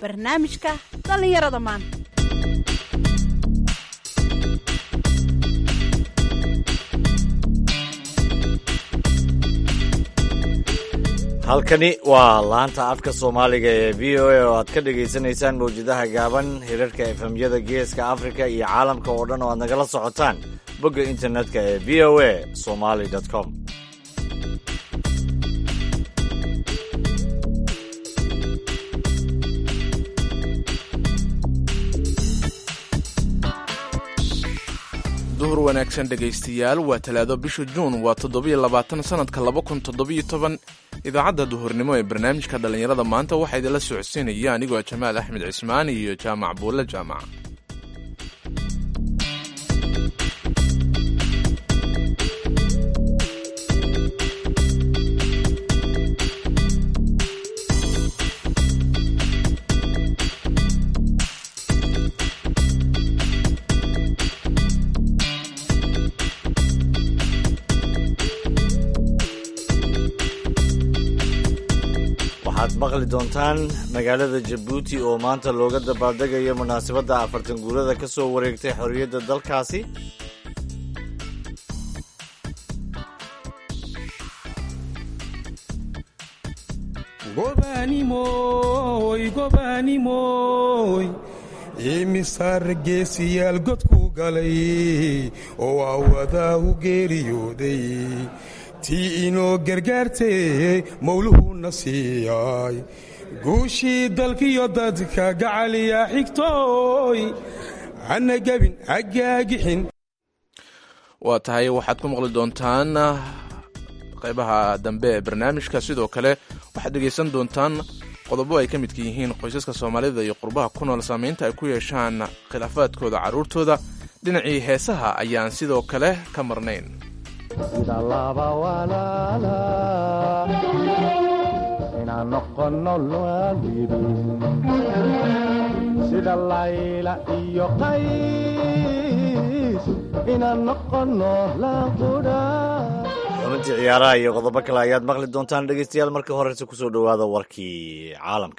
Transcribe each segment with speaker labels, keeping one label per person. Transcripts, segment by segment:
Speaker 1: barnaamijka dhallinyarada maanta
Speaker 2: halkani waa laanta afka soomaaliga ee v o a oo aad ka dhagaysanaysaan mawjadaha gaaban hirarka efemyada geeska afrika iyo caalamka oo dhan oo aad nagala socotaan bogga internetka ee v o a somali com
Speaker 3: duhur wanaagsan dhegaystayaal waa talaado bisha juun waa toddobiyo labaatan sannadka laba kun toddobiyo toban idaacadda duhurnimo ee barnaamijka dhallinyarada maanta waxaa idinla socodsiinaya anigoo jamaal axmed cismaan iyo jaamac buulle jaamac
Speaker 2: waxaad maqli doontaan magaalada jabuuti oo maanta looga dabaaldegayo munaasabadda afartan guurada ka soo wareegtay xorriyadda dalkaasi
Speaker 4: gobaanimoy gobaanimoy imisaar geesiyaal godku galay oo awadaahu geeriyooday tii inoo gargaartee mawluhuna siiyay guushii dalkiyo dadka gacaliya xigtooy hana gebin hagaagixin
Speaker 3: waa tahay waxaad ku maqli doontaan qaybaha dambe ee barnaamijka sidoo kale waxaad dhegaysan doontaan qodobo ay ka midka yihiin qoysaska soomaalida iyo qurbaha ku nool saamaynta ay ku yeeshaan khilaafaadkooda carruurtooda dhinacii heesaha ayaan sidoo kale ka marnayn
Speaker 5: sida laba walaala inaan noqono waalidin sida layla iyo qays inaan noqono laanqudha
Speaker 2: xubintii ciyaaraha iyo qodobo kale ayaad maqli doontaan dhegaystayaal marka horeyse kusoo dhowaada warkii caalamka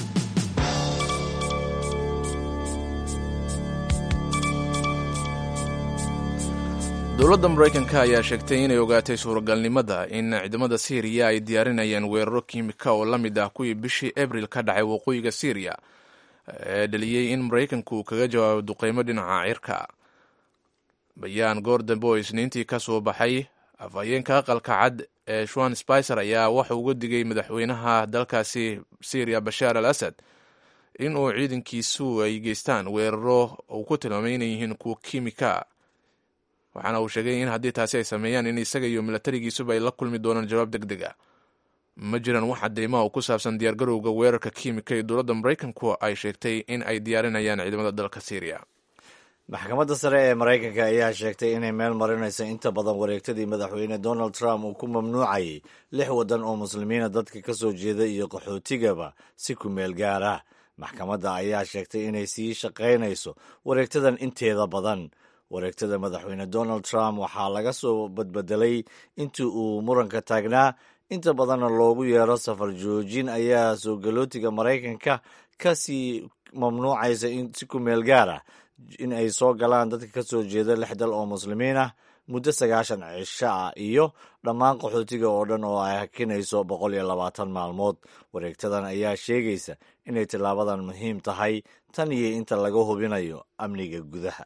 Speaker 3: dowladda maraykanka ayaa sheegtay inay ogaatay suuragalnimada in ciidamada siiriya ay diyaarinayaan weeraro kiimika oo la mid ah kuwii bishii abril ka dhacay waqooyiga siiriya ee dhaliyey in maraykanku uu kaga jawaabo duqeymo dhinaca cirka bayaan goor dambe oo isniintii ka soo baxay afhayeenka aqalka cad ee shuan spicer ayaa waxa uga digay madaxweynaha dalkaasi syriya bashaar al asad in uu ciidankiisu ay geystaan weeraro uu ku tilmaamay inay yihiin kuwa kiimika waxaana uu sheegay in haddii taasi ay sameeyaan in isaga iyo milatarigiisuba ay la kulmi doonaan jawaab deg deg a ma jiraan wax cadeymaha oo ku saabsan diyaargarowga weerarka kiimika ee dowladda maraykanku ay sheegtay in ay diyaarinayaan ciidamada dalka syriya
Speaker 2: maxkamadda sare ee maraykanka ayaa sheegtay inay meel marinayso inta badan wareegtadii madaxweyne donald trump uu ku mamnuucayay lix waddan oo muslimiina dadka ka soo jeeda iyo qaxootigaba si ku meel gaar ah maxkamadda ayaa sheegtay inay sii shaqaynayso wareegtadan inteeda badan wareegtada madaxweyne donald trump waxaa laga soo badbedelay intii uu muranka taagnaa inta badanna loogu yeero safar joojin ayaa soo galootiga maraykanka ka sii mamnuucaysa si ku meel gaar ah in ay soo galaan dadka ka soo jeeda lix dal oo muslimiin ah muddo sagaashan cisho ah iyo dhammaan qaxootiga oo dhan oo ay hakinayso boqol iyo labaatan maalmood wareegtadan ayaa sheegaysa inay tillaabadan muhiim tahay tan iyo inta laga hubinayo amniga gudaha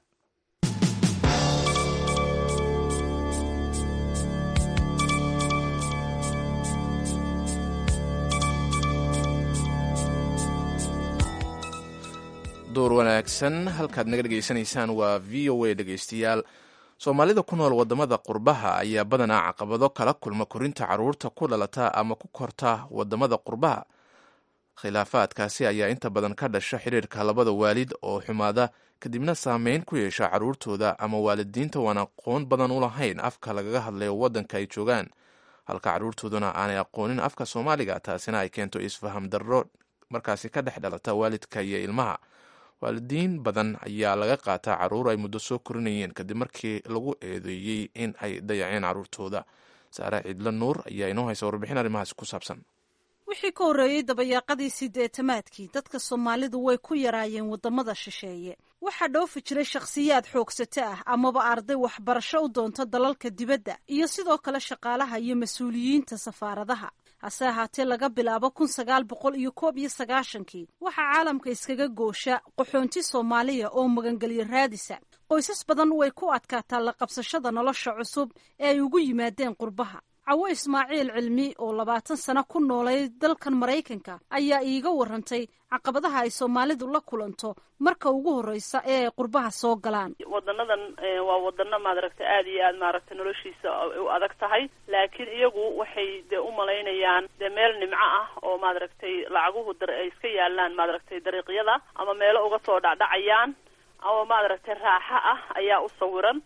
Speaker 3: door wanaagsan halkaad naga dhegaysanaysaan waa v o a dhegaystayaal soomaalida ku nool wadamada qurbaha ayaa badanaa caqabado kala kulma korinta caruurta ku dhalata ama ku korta wadamada qurbaha khilaafaadkaasi ayaa inta badan ka dhasha xiriirka labada waalid oo xumaada kadibna saameyn ku yeesha caruurtooda ama waalidiinta waan aqoon badan u lahayn afka lagaga hadlayo wadanka ay joogaan halka caruurtooduna aanay aqoonin afka soomaaliga taasina ay keento isfaham darro markaasi ka dhex dhalata waalidka iyo ilmaha waalidiin badan ayaa laga qaataa caruur ay muddo soo korinayeen kadib markii lagu eedeeyey in ay dayaceen caruurtooda saare ciidla nuur ayaa inoo haysa warbixin arrimahaasi ku saabsan
Speaker 1: wixii ka horreeyey dabayaaqadii sideetamaadkii dadka soomaalidu way ku yaraayeen waddamada shisheeye waxaa dhoofi jiray shakhsiyaad xoogsato ah amaba arday waxbarasho u doonta dalalka dibadda iyo sidoo kale shaqaalaha iyo mas-uuliyiinta safaaradaha hase ahaatee laga bilaabo kun sagaal boqol iyo koob iyo sagaashankii waxaa caalamka iskaga goosha qaxoonti soomaaliya oo magangelyo raadisa qoysas badan way ku adkaataa la qabsashada nolosha cusub ee ay ugu yimaadeen qurbaha cawo ismaaciil cilmi oo labaatan sano ku noolay dalkan maraykanka ayaa iiga warantay caqabadaha ay soomaalidu la kulanto marka ugu horreysa ee ay qurbaha soo galaan
Speaker 6: wadanadan waa wadano maaragtay aada iyo aad maaragtay noloshiisa u adag tahay laakiin iyagu waxay dee u malaynayaan dee meel nimco ah oo maaragtay lacaguhu dar ay iska yaalaan maaragtay dariiqyada ama meelo uga soo dhacdhacayaan ama maaragtay raaxo ah ayaa u sawiran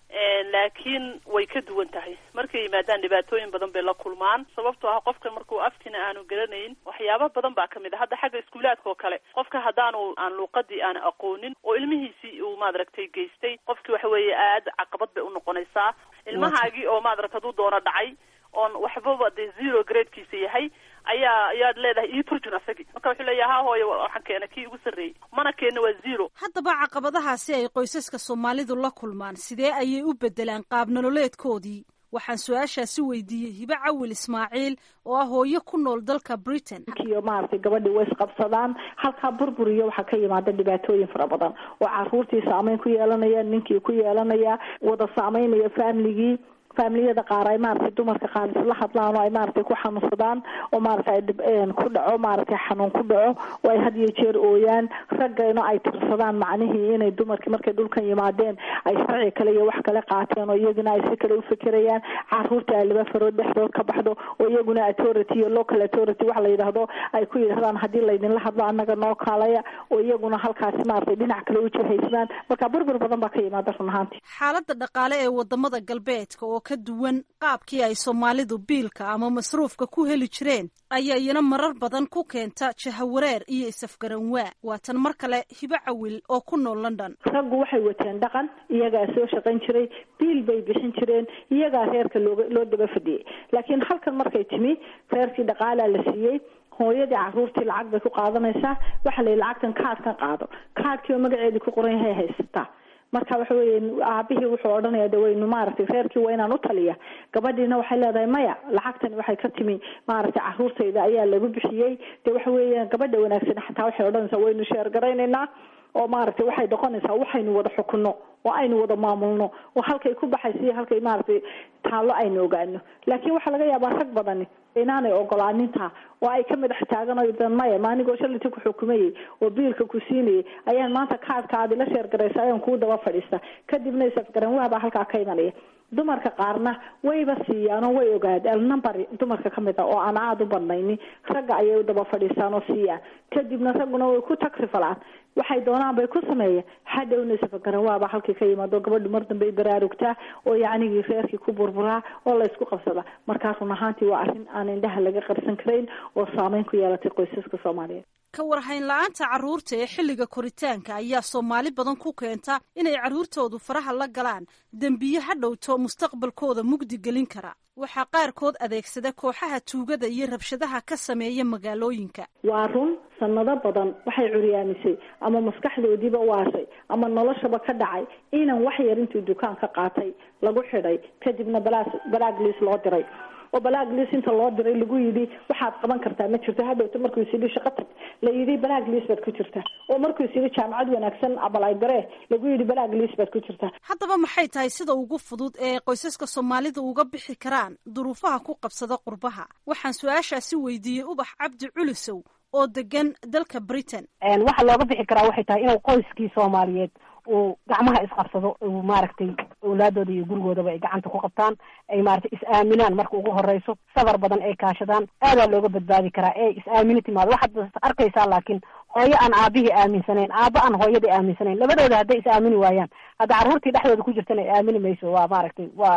Speaker 6: laakiin way ka duwan tahay markay yimaadaan dhibaatooyin badan bay la kulmaan sababtoo ah qofka markuu afkina aanu garanayn waxyaaba badan baa kamid a hadda xagga iskuulaadka oo kale qofka haddaanu aan luuqadii aan aqoonin oo ilmihiisii uu maaragtay geystay qofkii waxa weeye aada caqabad bay unoqonaysaa ilmahaagii oo maaragta hadduu doono dhacay oon waxbaba dee zero gradekiisa yahay ayaa ayaad leedahay ii turjun asagii marka wuxuu leeyahay ha hooyo waxaan keena kii ugu sarreeyey mana keenna waa zero
Speaker 1: haddaba caqabadahaasi ay qoysaska soomaalidu la kulmaan sidee ayay u beddelaan qaab nololeedkoodii waxaan su-aashaasi weydiiyey hibe cawil ismaaciil oo ah hooyo ku nool dalka britain
Speaker 7: iyo maaragtay gabadhii way isqabsadaan halkaa burbur iyo waxaa ka yimaada dhibaatooyin fara badan oo caruurtii saameyn ku yeelanaya ninkii ku yeelanaya wada saameynaya familigii faamiliyada qaar ay maaragtay dumarka qaar isla hadlaan oo ay maaragtay ku xanuunsadaan oo maaragtay ku dhaco maaragtay xanuun ku dhaco oo ay had iyo jeer ooyaan raggayna ay tirsadaan macnihii inay dumarkii markay dhulkan yimaadeen ay sharci kale iyo wax kale qaateen oo iyaguna ay si kale ufikirayaan caruurta ay laba farood dhexdood ka baxdo oo iyaguna authority iyo local authority wax la yidhaahdo ay ku yidhahdaan haddii laydinla hadlo annaga noo kaalaya oo iyaguna halkaasi maaragtay dhinac kale u jihaysmaan marka burbur badan baa ka yimaada run ahaantii
Speaker 1: xaaladda dhaqaale ee wadamada galbeedka oo ka duwan qaabkii ay soomaalidu biilka ama masruufka ku heli jireen ayaa iyana marar badan ku keenta jahawareer iyo isafgaranwaa waatan mar kale hibo cawil oo ku nool london
Speaker 7: raggu waxay wateen dhaqan iyagaa soo shaqayn jiray biil bay bixin jireen iyagaa reerka looga loo daba fadhiyey laakiin halkan markay timi reerkii dhaqaalaa la siiyey hooyadii caruurtii lacag bay ku qaadanaysaa waxa la yidhi lacagtan kaadkan qaado kaadkii oo magaceedii ku qoran yahay haysataa marka waxa weeye aabihii wuxuu odhanaya de waynu maaragtay reerkii waa inaan u taliya gabadhiina waxay leedahay maya lacagtani waxay ka timi maaragtay caruurtayda ayaa lagu bixiyey de waxa weeye gabadha wanaagsan xataa waxay odhanaysaa waynu sheergaraynaynaa oo maaragtay waxay noqonaysaa waxaynu wada xukunno oo aynu wada maamulno oo halkay ku baxaysa iyo halkay maaragtay taallo aynu ogaano laakiin waxaa laga yaabaa rag badani inaanay ogolaanintaa oo ay ka madax taaganayo maya maanigoo shaliti ku xukumayey oo biilka ku siinayay ayaan maanta kaadka aad ila sheergaraysa ayaan kuu daba fadhiista kadibna isafgaran waabaa halkaa ka imanaya dumarka qaarna wayba siiyaanoo way ogaadeen number dumarka ka mid a oo aan aada u badnayni ragga ayay u daba fadhiistaan oo siiyaan kadibna ragguna way ku tagsi falaan waxay doonaan bay ku sameeyeen hadhowna isafagaran waaba halkii ka yimaado gabadhu mar dambe baraarugtaa oo yacnigii reerkii ku burburaa oo laysku qabsadaa markaa run ahaantii waa arrin aan indhaha laga qarsan karayn oo saameyn ku yeelatay qoysaska soomaaliyeed
Speaker 1: ka warhayn la-aanta carruurta ee xilliga koritaanka ayaa soomaali badan ku keenta inay carruurtoodu faraha la galaan dembiye ha dhowto mustaqbalkooda mugdi gelin kara waxaa qaarkood adeegsada kooxaha tuugada iyo rabshadaha ka sameeya magaalooyinka
Speaker 7: waa run sanado badan waxay curyaamisay ama maskaxdoodiiba waashay ama noloshaba ka dhacay inan wax yar intuu dukaan ka qaatay lagu xidhay kadibna balaas balaaglis loo diray oo balaaglis inta loo diray lagu yidhi waxaad qaban kartaa ma jirto hadhowta markuu is yidhi shaqo tag la yidhi balaaglis baad ku jirtaa oo markuu is yidhi jaamacad wanaagsan abalygare lagu yidhi balaaglis baad ku jirtaa
Speaker 1: haddaba maxay tahay sida ugu fudud ee qoysaska soomaalida uga bixi karaan duruufaha ku qabsada qurbaha waxaan su-aashaasi weydiiyey ubax cabdi culisow oo degan dalka britain
Speaker 8: waxa looga bixi karaa waxay tahay inuu qoyskii soomaaliyeed uu gacmaha isqabsado uu maaragtay awlaadooda iyo gurigoodaba ay gacanta ku qabtaan ay maaragtay is-aaminaan marka ugu horeyso sabar badan ay kaashadaan aadaa looga badbaadi karaa ee is-aamini timaado waxaad arkaysaa laakiin hooyo aan aabihii aaminsanayn aaba aan hooyadii aaminsanayn labadooda hadday is-aamini waayaan hadda carruurtii dhexdooda ku jirtana ay aamini mayso waa maaragtay waa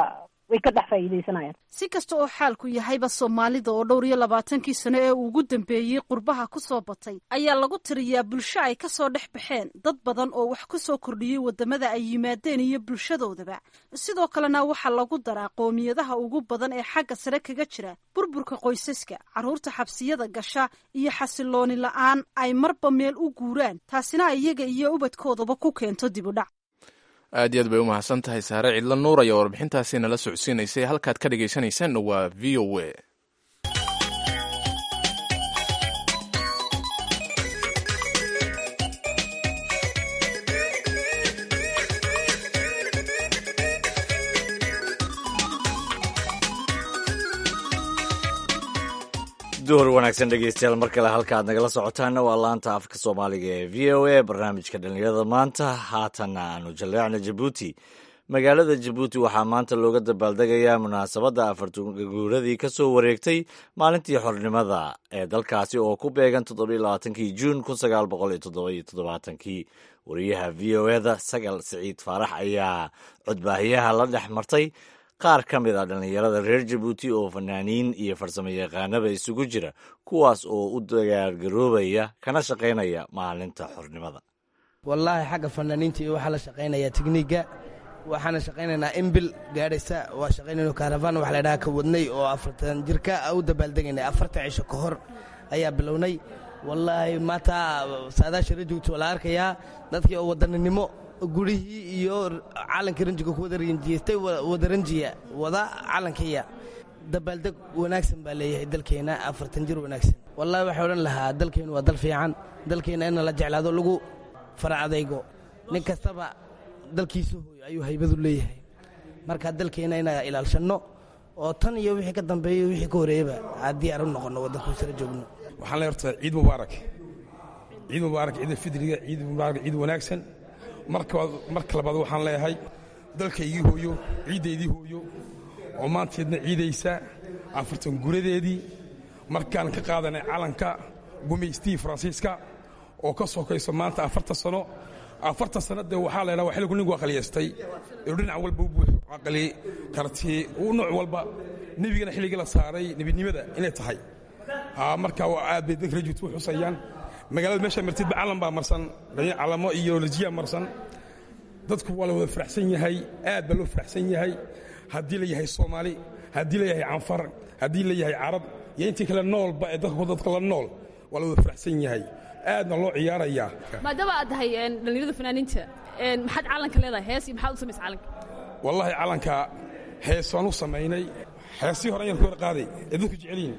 Speaker 8: way ka dhex faa'iidaysanayaan
Speaker 1: si kasta oo xaalku yahayba soomaalida oo dhowr iyo labaatankii sano ee ugu dambeeyey qurbaha ku soo batay ayaa lagu tiriyaa bulsho ay ka soo dhex baxeen dad badan oo wax ku soo kordhiyey waddamada ay yimaadeen iyo bulshadoodaba sidoo kalena waxaa lagu daraa qoomiyadaha ugu badan ee xagga sare kaga jira burburka qoysaska carruurta xabsiyada gasha iyo xasilooni la-aan ay marba meel u guuraan taasina iyaga iyo ubadkoodaba ku keento dibudhac
Speaker 3: aad iyo aad bay u mahadsan tahay saare cidlo nuur ayaa warbixintaasi nala socodsiinaysay halkaad ka dhagaysanaysaan waa v o a
Speaker 2: duhur wanaagsan dhegeystayaal mar kale halka aad nagala socotaana waa laanta afka soomaaliga ee v o a barnaamijka dhallinyarada maanta haatanna aanu jaleecna jabuuti magaalada jabuuti waxaa maanta looga dabaaldegayaa munaasabadda afartuguuradii ka soo wareegtay maalintii xornimada ee dalkaasi oo ku beegan toddobailabaatankii juun kun sagaal boqol iyo toddobayo toddobaatankii wariyaha v o eda sagal siciid faarax ayaa codbaahiyaha la dhex martay qaar ka mid a dhallinyarada reer jabuuti oo fanaaniin iyo farsamo yaqaanaba isugu jira kuwaas oo u dagaargaroobaya kana shaqaynaya maalinta xornimada
Speaker 9: wallaahi xagga fanaaniinta iyo waxaa la shaqaynayaa tekniigga waxaana shaqaynaynaa imbil gaadhaysa waa shaqaynayno kaarafaan wax la dhaha ka wadnay oo afartan jirka u dabaaldegaynay afartan cisho ka hor ayaa bilownay wallaahi maanta saadaasha rajoogta waa la arkayaa dadkii oo wadaninimo gurihii iyo calanka ranjiga ku wada ranjiyeystay wada ranjiya wada calankiya dabaaldeg wanaagsan baa leeyahay dalkeenna afartan jir wanaagsan wallahi waxaa odhan lahaa dalkeennu waa dal fiican dalkeenna in la jeclaado lagu fara adaygo nin kastaba dalkiisa hooyo ayuu haybadu leeyahay marka dalkeenna inaa ilaalshanno oo tan iyo wixii ka dambeeyo wixii ka horeeyaba haddii aan u noqonno waddanku sara joogno
Speaker 4: waxaan leeyahay horta ciid mubaarak ciid mubaarak ciida fidriga ciid mubaarak ciid wanaagsan marka labaad waxaan leeyahay dalkaygii hooyo ciiddaydii hooyo oo maanteedna ciidaysa afartan guradeedii markaan ka qaadanay calanka gumaystii faransiiska oo ka sokayso maanta afartan sano afartan sanno dee waxaa la ydhaha waa xilligu ninku aqliyaystay inuu dhinac walba u buuxo caqli qarti uu nooc walba nebigana xilligii la saaray nebidnimada inay tahay marka aad bay dadka rajuut u xusayaan magaalada meesha martidba calan baa marsan calamo iyo lajiya marsan dadku waa la wada faraxsan yahay aad baa loo faraxsan yahay haddii la yahay soomaali haddii la yahay canfar haddii la yahay carab iyo intii kale noolba ee dadka la nool waa la wada faraxsan yahay aadna loo ciyaarayaa
Speaker 10: maadaama aad tahay dhallinyarada fanaaniinta maxaad calanka leedahay hees iyo maxaad u samaysa calanka
Speaker 4: wallaahi calanka hees waan u samaynay heesii hore ayaan ku hor qaaday ee dadku jecelyihin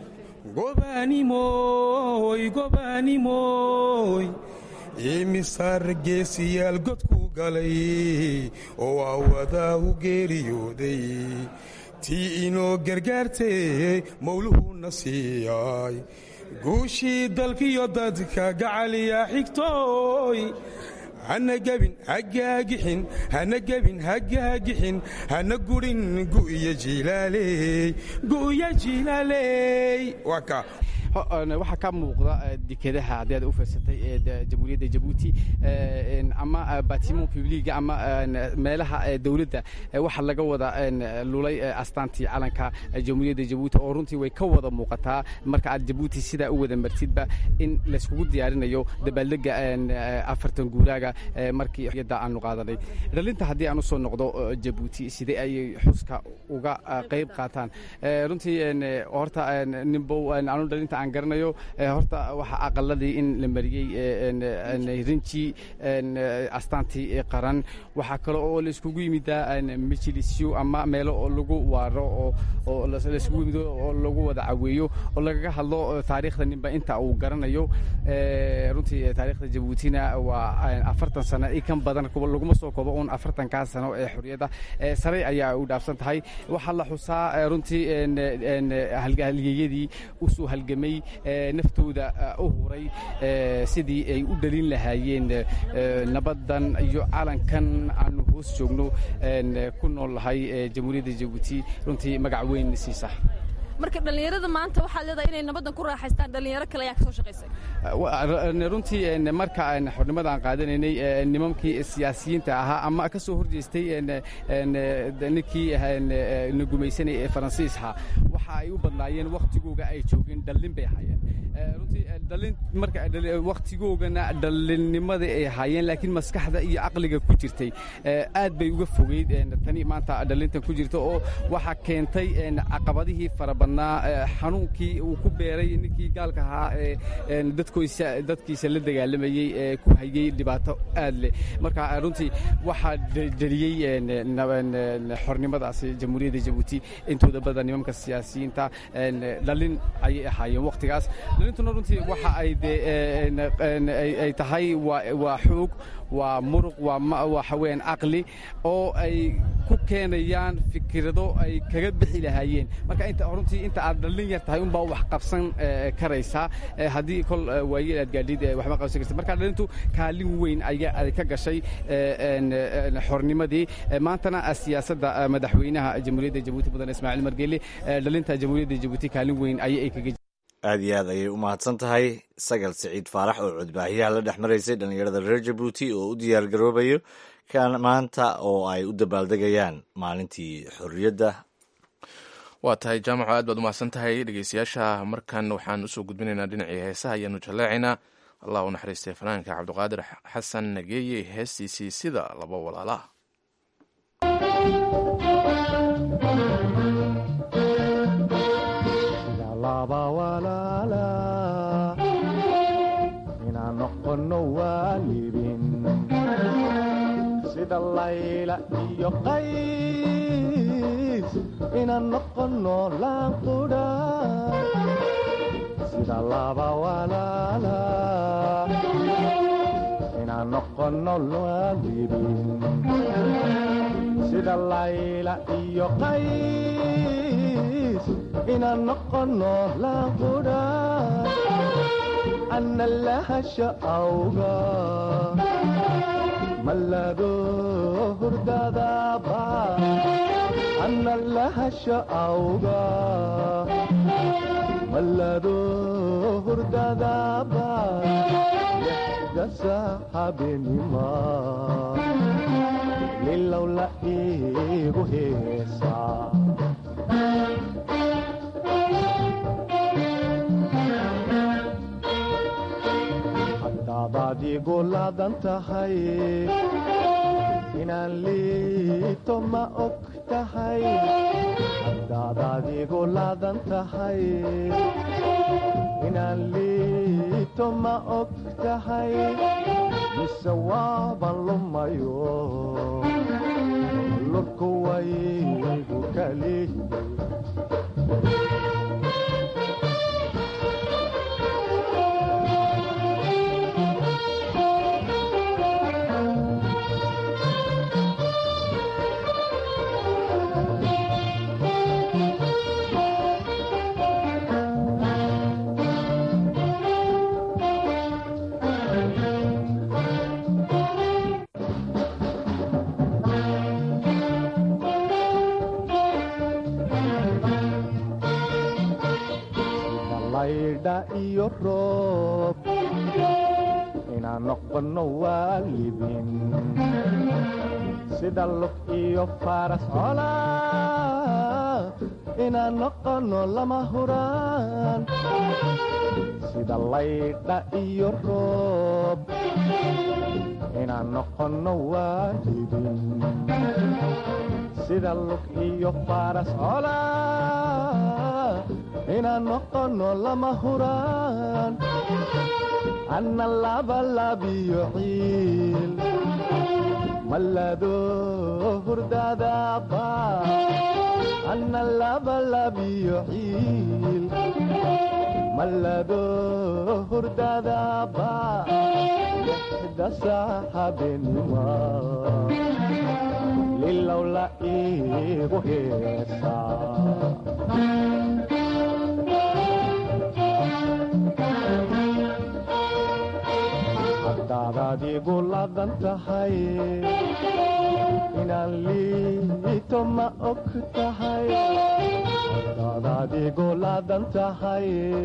Speaker 11: gobaanimoy gobaanimoy
Speaker 4: imisaar geesiyaal godku galay oo aawadaa u geeriyooday tii inoo gargaartay mawluhuna siiyay guushii dalkiyo dadka gacaliya xigtooy hana gebin hagaagixin hana gebin hagaagixin hana gurin gu'ya jilaaley gu'ya jilaaley waa kaa
Speaker 12: waxaa ka muuqda dekedaha haddii aad u fiirsatay ee jamhuuriyadda jabuuti ama batimo publiga ama meelaha dowladda waxaa laga wada lulay astaantii calanka jamhuuriyadda jabuuti oo runtii way ka wada muuqataa marka aad jabuuti sidaa u wada martidba in layskugu diyaarinayo dabaaldega afartan guuraaga markii yadda aanu qaadanay dhalinta haddii aan usoo noqdo jabuuti sidee ayay xuska uga qayb qaataan runtii horta nimbow aanu dhalinta aan garanayo horta waxaa aqaladii in la mariyey rinji astaantii qaran waxaa kale oo laiskugu yimidaa majilisyo ama meelo oo lagu waaro oo laiskugu yimido oo lagu wada caweeyo oo lagaga hadlo taariikhda ninba inta uu garanayo runtii taariikhda jabuutina waa afartan sano i kan badan laguma soo koobo uun afartankaa sano ee xorriyadda sare ayaa u dhaafsan tahay waxaa la xusaa runtii halgeeyadii usoo halgamay naftooda u huray sidii ay u dhalin lahaayeen nabaddan iyo calankan aanu hoos joogno ku nool lahay jamhuuriyadda jabuuti runtii magac weyn siisa
Speaker 10: marka dhallinyarada maanta waxaad leedahay inay nabaddan ku raaxaystaan dhallinyaro kale ayaa ka soo shaqaysay
Speaker 12: runtii marka xornimada aan qaadanaynay nimankii siyaasiyiinta ahaa ama ka soo horjeestay ninkii na gumaysanay ee faransiisha waxa ay u badnaayeen wakhtigooga ay joogeen dhallin bay ahaayeen runtii dhallin marka wakhtigoogana dhallinnimada ay ahaayeen laakiin maskaxda iyo caqliga ku jirtay aad bay uga fogeyd tani maanta dhallintan ku jirta oo waxaa keentay caqabadihii fara badnaa xanuunkii uu ku beeray ninkii gaalka ahaa ee dadkoisa dadkiisa la dagaalamayey ee ku hayey dhibaato aad leh marka runtii waxaa dheliyey xornimadaasi jamhuuriyadda jabuuti intooda badan nimanka siyaasiyiinta dhallin ayay ahaayeen wakhtigaas dhalintuna runtii waxa ay de ay tahay waa xoog waa muruq waa waxa weeyaan caqli oo ay ku keenayaan fikrado ay kaga bixi lahaayeen marka inta runtii inta aad dhallin yar tahay unbaa wax qabsan karaysaa haddii kol waayeel aad gaadhid waxma qabsan kartid marka dhalintu kaalin weyn ayaa ay ka gashay xornimadii maantana siyaasadda madaxweynaha jamhuuriyadda jabuuti mudan ismaaciil margeele dhalinta jamhuuriyadda jabuuti kaalin weyn ayay ay kaga
Speaker 2: aad iyo aad ayay u mahadsan tahay sagal siciid faarax oo codbaahiyaha la dhex maraysay dhallinyarada reer jabuuti oo u diyaar garoobayo maanta oo ay u dabaaldegayaan maalintii xorriyadda
Speaker 3: waa tahay jaamaco aad baad u mahadsan tahay dhegeystayaasha markan waxaan usoo gudbinaynaa dhinacii heesaha ayaanu jaleecaynaa allah u naxariistay fanaanka cabdiqaadir xasan nageeye heestiisii sida laba walaalaah
Speaker 5: laba walaala inaan noqono waalidin sida layla iyo qays inaan noqono laanqudha sida laba walaala inaan noqono waalidin sida layla iyo qays inaan noqono laanqudha ana lahasha awga malado hurdadaba ana lahasha awga malado hurdadaba dasa habenima lilowla igu heesaa hadaadaad igu laadan tahay inaan liito ma og tahay hadaadaad igu laadan tahay inaan liito ma og tahay mise waaban lumayo lurku waygu kali iyo roob inaan noqono waalidin sida lug iyo faras cola inaan noqono lama huraan sida laydha iyo roob inaan noqono waalidin sida lug iyo faras cola inaan noqono lama huraan anna labalabiyo ciil malado hurdadaba anna labalabiyo ciil malado hurdadaba dasa habenima lilowla igu heesaa hadaad igu laadan tahay inaan liito ma og tahay hadaad igu laadan tahay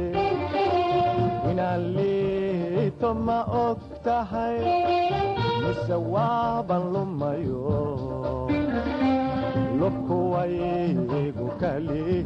Speaker 5: inaan liito ma og tahay mise waaban lumayo lubkuwaygu kalihi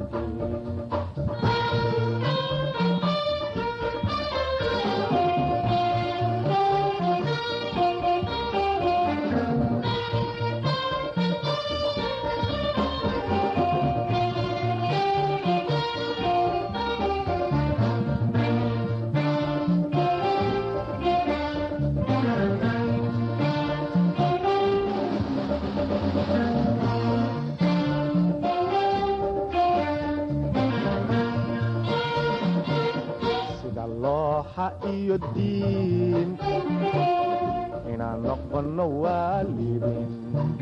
Speaker 5: sida looxa iyo diin inaan noqono waalidin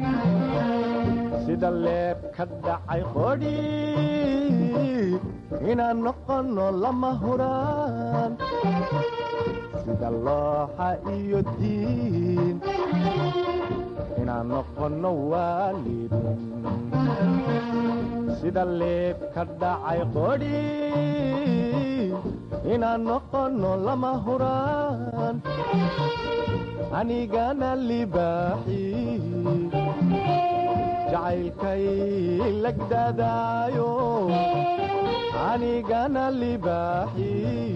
Speaker 5: sida leeb ka dhacay qodhi inaan noqono lama huraan sida looxa iyo diin inaan noqono waalidin sida leeb ka dhacay qodhi inaan noqono lama huraan anigana libaaxi jacaylkay lagdadaayo anigana libaaxi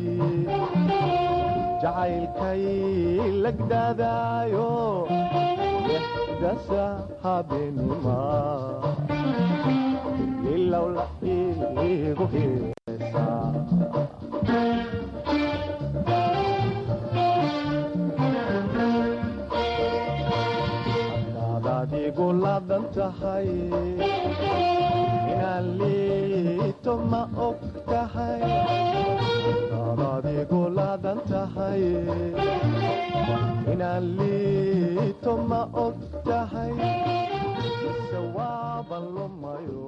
Speaker 5: jacaylkay lagdadaayo dasa habeenima ilowla igu heesaa hadaad igu laadan tahay inaan liito ma og tahay hadaad igu laadan tahay inaan liito ma og tahay mise waaban lumayo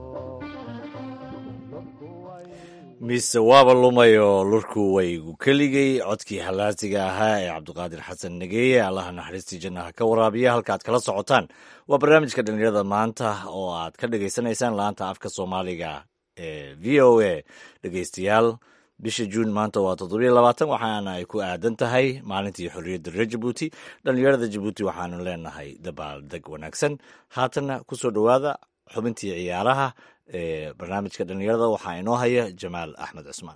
Speaker 2: mise waaba lumayo lurku waygu keligay codkii halaasiga ahaa ee cabdiqaadir xasan nageeye allaha naxariistii jannaha ka waraabiya halka aad kala socotaan waa barnaamijka dhallinyarada maanta oo aad ka dhagaysanaysaan laanta afka soomaaliga ee v o a dhegeystayaal bisha juun maanta waa toddobiyo labaatan waxaana ay ku aadan tahay maalintii xorriyadda reer jabuuti dhallinyarada jabuuti waxaanu leenahay dabaaldeg wanaagsan haatanna kusoo dhowaada xubintii ciyaaraha ee barnaamijka dhallinyarada waxaa inoo haya jamaal axmed cusmaan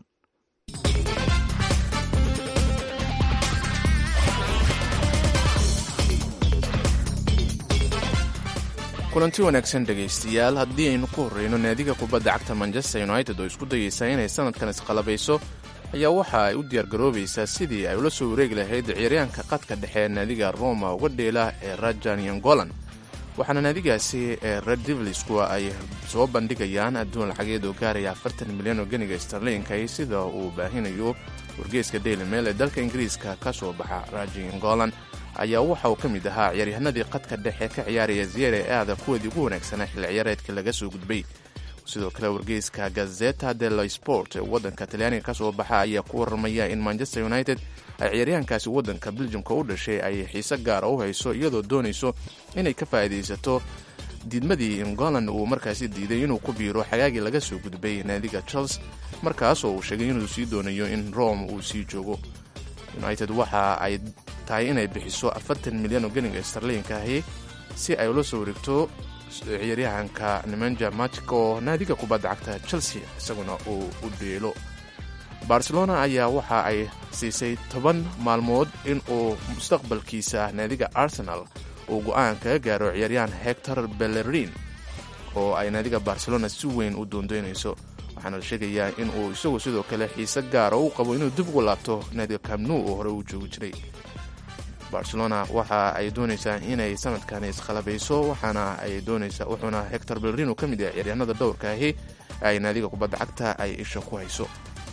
Speaker 3: kulanti wanaagsan dhegaystayaal haddii aynu ku horreyno naadiga kubadda cagta manchester united oo isku dayeysa inay sanadkan isqalabayso ayaa waxa ay u diyaargaroobaysaa sidii ay ula soo wareegi lahayd ciyaaryaanka qadka dhexe ee naadiga roma uga dheela ee rajan yangolan waxaana naadigaasi ee red devils kuwa ay soo bandhigayaan adduun lacageed oo gaaraya afartan milyan oo ganiga starlinka sida uu baahinayo wargeeska daily mail ee dalka ingiriiska ka soo baxa rajan yangolan ayaa waxa uu ka mid ahaa ciyaaryahanadii qadka dhexe ka ciyaaraya ziyare aada kuwoodii ugu wanaagsanaa xilli ciyaareedka laga soo gudbay sidoo kale wargeyska gazeta dello sport ee waddanka talyaaniga ka soo baxa ayaa ku warramaya in manchester united ay ciyaaryahankaasi waddanka beljumka u dhashay ay xiise gaara u hayso iyadoo doonayso inay ka faa'iidaysato diidmadii ingolan uu markaasi diiday inuu ku biiro xagaagii laga soo gudbay naadiga chels markaasoo uu sheegay inuu sii doonayo in rome uu sii joogo united waxa ay tahay inay bixiso afartan milyan oo ganiga starlinka ahi si ay ula soo wareegto ciyaaryahanka nemanja matic oo naadiga kubadda cagta chelsea isaguna uu u dheelo barcelona ayaa waxa ay siisay toban maalmood in uu mustaqbalkiisa naadiga arsenal uu go'aan kaga gaaro ciyaaryahan hector bellerin oo ay naadiga barcelona si weyn u doondoynayso waxaana la sheegayaa in uu isagu sidoo kale xiise gaara u qabo inuu dib ugu laabto naadiga camnu oo hore uu joogi jiray barcelona waxa ay doonaysaa inay sanadkani isqalabayso waxaana ay doonaysaa wuxuuna hector bellerin uu ka mid yahay ciyaaryahanada dhowrka ahi ay naadiga kubadda cagta ay isha ku hayso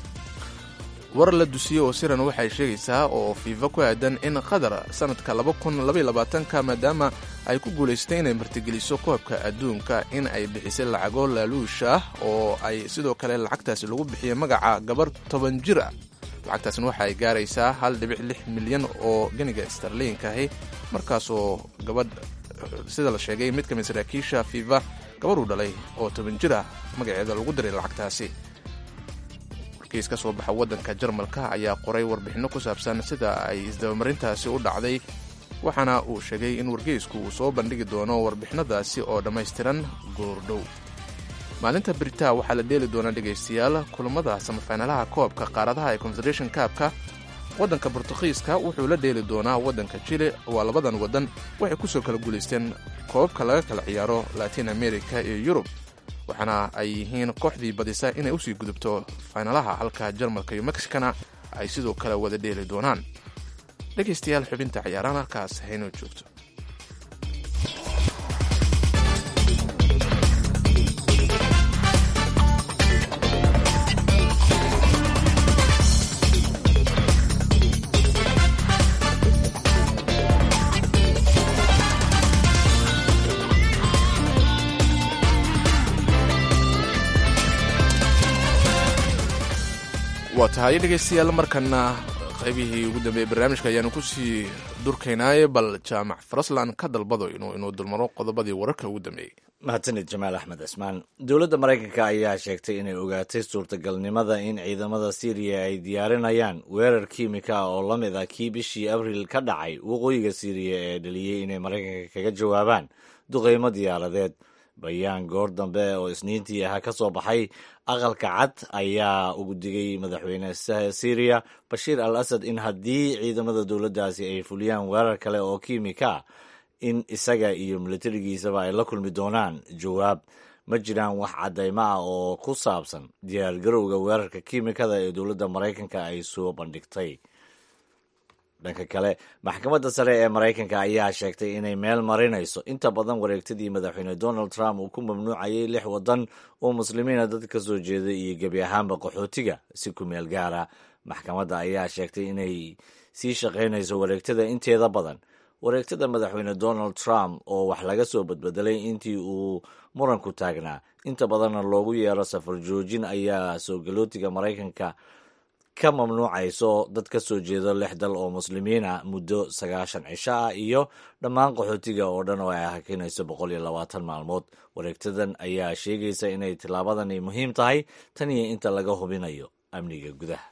Speaker 3: war la dusiyey oo siran waxay sheegaysaa oo fiifa ku aadan in qatar sanadka ka maadaama ay ku guulaystay inay martigeliso koobka adduunka in ay bixisay lacago laaluush ah oo ay sidoo kale lacagtaasi lagu bixiyay magaca gabar toban jir ah lacagtaasina waxa ay gaaraysaa hal dhibic lix milyan oo ganiga starliinka ahi markaasoo gabadh sida la sheegay mid ka mid saraakiisha fifa gabadhuu dhalay oo toban jir ah magaceeda lagu diray lacagtaasi warkiis ka soo baxa waddanka jarmalka ayaa qoray warbixinno ku saabsan sida ay isdabamarintaasi u dhacday waxaana uu sheegay in wargeysku uu soo bandhigi doono warbixinadaasi oo dhammaystiran goordhow maalinta beritaa waxaa la dheeli doonaa dhegaystayaal kulamada samafaynalaha koobka qaaradaha ee confederation kaabka waddanka bortugiiska wuxuu la dheeli doonaa waddanka jile waa labadan waddan waxay kusoo kala guulaysteen koobabka laga kala ciyaaro latin america iyo yurub waxaana ay yihiin kooxdii badisa inay usii gudubto faynalaha halka jarmalka iyo mexicana ay sidoo kale wada dheeli doonaan dhegaystayaal xubinta ciyaaraan halkaas haynoo joogto waa tahay dhegaystayaal markana qaybihii ugu dambeeyey barnaamijka ayaanu kusii durkaynaaye bal jaamac faraslan ka dalbado inuu inuu dulmaro qodobadii wararka ugu dambeeyey
Speaker 2: mahadsanid jamaal axmed cismaan dowladda maraykanka ayaa sheegtay inay ogaatay suurtagalnimada in ciidamada siiriya ay diyaarinayaan weerar kiimika ah oo la mid ah kii bishii abriil ka dhacay waqooyiga siiriya ee dhaliyey inay maraykanka kaga jawaabaan duqeymo diyaaradeed bayaan goor dambe oo isniintii ahaa ka soo baxay aqalka cad ayaa ugu digay madaxweyne syriya bashiir al asad in haddii ciidamada dowladdaasi ay fuliyaan weerar kale oo kiimika ah in isaga iyo milatarigiisaba ay la kulmi doonaan jawaab ma jiraan wax caddaymo ah oo ku saabsan diyaargarowga weerarka kiimikada ee dowladda maraykanka ay soo bandhigtay dhanka kale maxkamadda sare ee maraykanka ayaa sheegtay inay meel marinayso inta badan wareegtadii madaxweyne donald trump uu ku mamnuucayay lix waddan oo muslimiina dad ka soo jeeday iyo gebi ahaanba qaxootiga si ku meel gaara maxkamadda ayaa sheegtay inay sii shaqaynayso wareegtada inteeda badan wareegtada madaxweyne donald trump oo wax laga soo badbedelay intii uu muranku taagnaa inta badanna loogu yeero safar joojin ayaa soo galootiga maraykanka ka mamnuucayso dad ka soo jeedo lix dal oo muslimiin ah muddo sagaashan cisho ah iyo dhammaan qaxootiga oo dhan oo ay hakinayso boqol iyo labaatan maalmood wareegtadan ayaa sheegaysa inay tillaabadani muhiim tahay tan iyo inta laga hubinayo amniga gudaha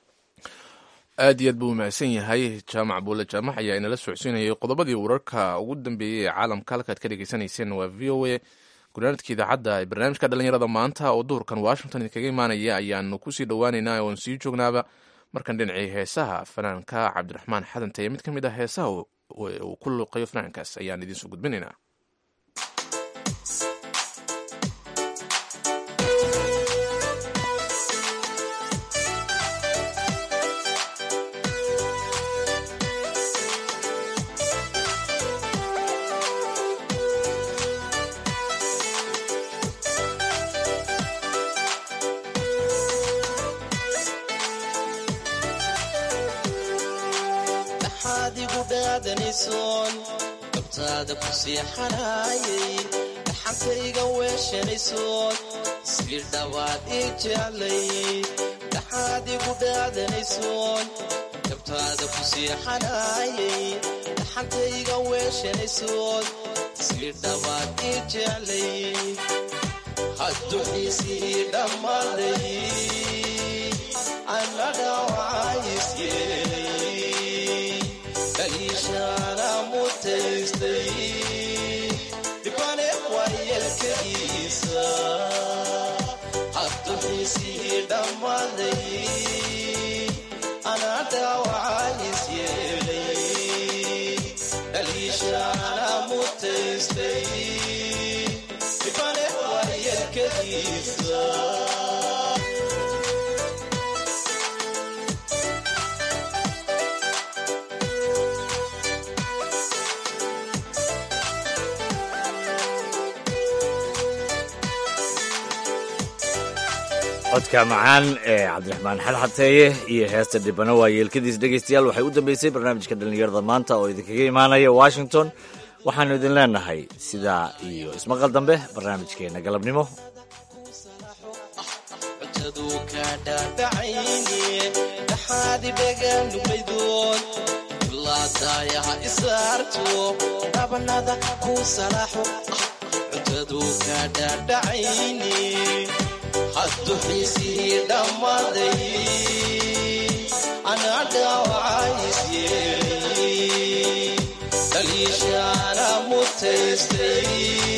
Speaker 3: aad iyo aad buu mahadsan yahay jaamac buule jaamac ayaa inala socodsiinayay qodobadii wararka ugu dambeeyey ee caalamka halkaad ka dhegeysanayseen waa v o a gunaanadka idaacadda ee barnaamijka dhalinyarada maanta oo duhurkan washington idinkaga imaanaya ayaanu kusii dhowaaneynaa oon sii joognaaba markan dhinacii heesaha fanaanka cabdiraxmaan xadanteye mid ka mid ah heesaha uu ku luuqayo fanaankaas ayaan idiinsoo gudbinaynaa
Speaker 13: dabtaada ku siixanayay dhaxantayga weeshanaysood sii dhawaad ii jeclay dhaxaad igu dhaadanaysood dabtaada ku siixanayay dhaxantayga weeshanaysood sii dhawaad ii jeclay hadduxiisii dhammaaday ana dhawacaysyeelay daliishaana mutaystay dhibane waayelkadiisa hadduxiisii dhammaaday ana dhaawacays yeelay daliishaana mutaystay dhibane waayelkadiisa
Speaker 2: codka macaan ee cabdiraxmaan xalxateeye iyo heesta dhibano waa yeelkadiis dhegaystayaal waxay u dambeysay barnaamijka dhallinyarada maanta oo idinkaga imaanaya washington waxaannu idin leenahay sidaa iyo ismaqal dambe barnaamijkeenna galabnimo
Speaker 13: cutaduu ka dhaadhacayne dhaxaadibaga nuglaydoon laadaayaha isaarto dhabanada ku salaaxo cuntadu ka dhaadhacayni haddu xiisihii dhammaaday anaa dhaawacays yeelay dhaliishaana mutaystay